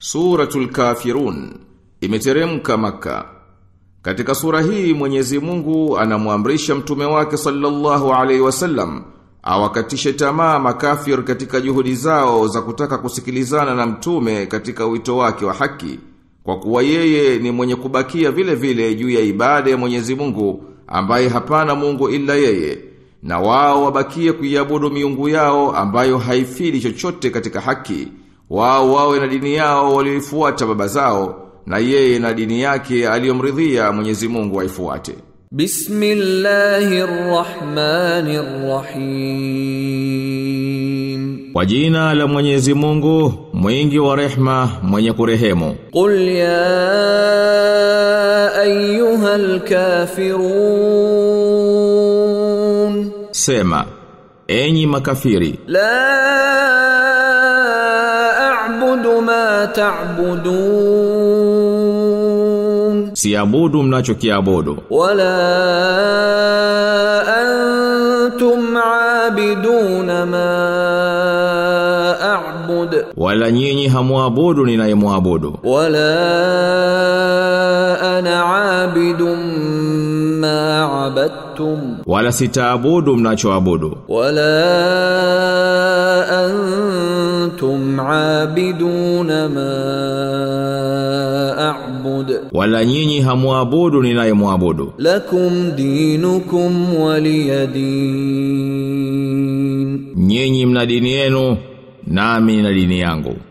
Suratul Kafirun imeteremka maka. Katika sura hii Mwenyezi Mungu anamwamrisha mtume wake sallallahu alaihi wasallam awakatishe tamaa makafir katika juhudi zao za kutaka kusikilizana na mtume katika wito wake wa haki kwa kuwa yeye ni mwenye kubakia vile vile juu ya ibada ya Mwenyezi Mungu ambaye hapana Mungu ila yeye na wao wabakie kuiabudu miungu yao ambayo haifidi chochote katika haki wao wawe na dini yao walioifuata baba zao na yeye na dini yake aliyomridhia Mwenyezi Mungu aifuate. Bismillahirrahmanirrahim. Kwa jina la Mwenyezi Mungu, mwingi wa rehma, mwenye kurehemu. Qul ya ayyuhal kafirun. Sema, enyi makafiri, La a'budu ma ta'budun. siabudu mnachokiabudu, ولا أنتم عابدون ما أعبد wala nyinyi hamuabudu ninayemwabudu, ولا أنا عابد ما عبدتم wala sitaabudu mnachoabudu, ولا أنتم عابدون ما أعبد wala nyinyi hamuabudu ninayemwabudu. لكم دينكم ولي دين Nyinyi mna dini yenu, nami na dini yangu.